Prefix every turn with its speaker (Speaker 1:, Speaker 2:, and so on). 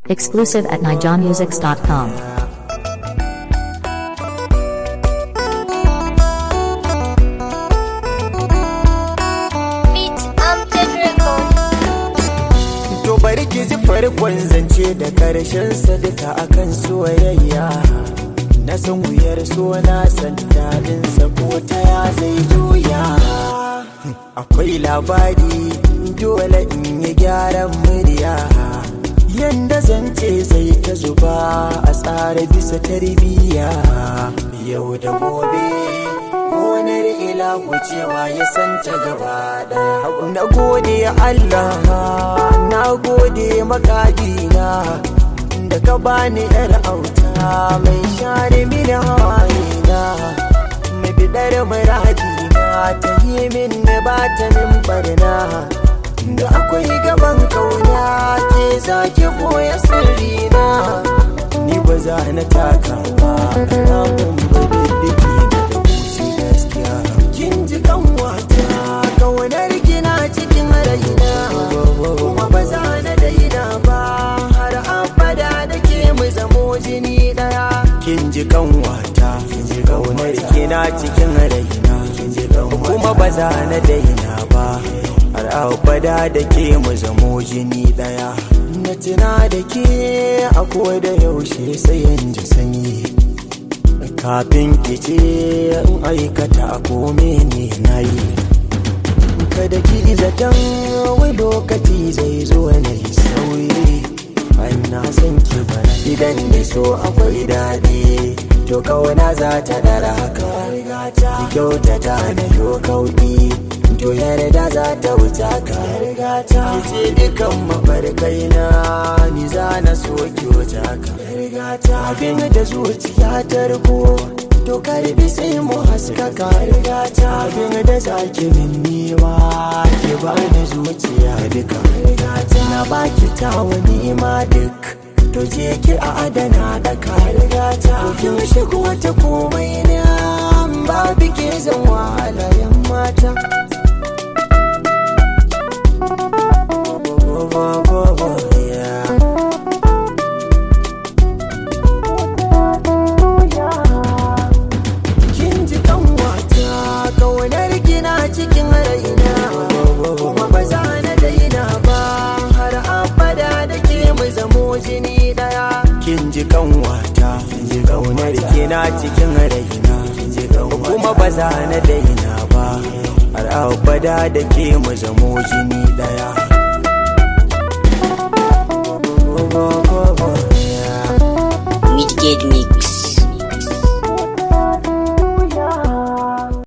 Speaker 1: Exclusive at nijamusics.com.
Speaker 2: Beat Amted Record.
Speaker 3: To bari ki ji farkon zance da karshen sa duka akan soyayya Na san wuyar so na san daɗin sa ko ta ya zai juya Akwai labari dole in yi gyaran murya Yanda zance zai ta zuba a tsara bisa tarbiyya Yau da gobe gonar ila wucewa ya santa gaba daya na gode Allah na gode makadina da ka bani yar auta mai share mini hawayena mai bidar muradina ta yi min na ba ta min barna da akwai gaban kauna ke zaki koya sirrina ni ba za na taka ba ramin ba diddiki da wuce gaskiya kin ji kan wata kaunar kina cikin raina kuma ba za na daina ba har abada da ke mu zamo jini daya kin ji kan wata kin ji kaunar kina cikin raina kin ji kan kuma ba za na daina ba har abada da ke mu zamo jini daya na tuna da ke a da yaushe sai in ji sanyi kafin ki ce in aikata ko ne na yi kada ki zaton wai lokaci zai zo na yi sauyi an na san ki bara idan da so akwai daɗi to kawana za ta dara haka ki kyautata na yo kauɗi to yarda za ta wuce ka ki ce dukan mafarkai na ni za na so ki wuce ka abin da zuciya ta riko to karbi sai mu haskaka abin da zaki min niwa ki ba da zuciya duka na baki ta wani ma duk to je ki a adana da ka kin shigo ta komai na babu ke zan wahalayen mata Yeah. kin ji kan wata kaunar gina cikin raina kuma ba za na daina ba har abada da ke mu zamo jini daya kin ji kan wata kin ji kaunar gina cikin raina kuma ba za na daina ba har abada da ke mu zamo jini daya
Speaker 4: Midgate Mix.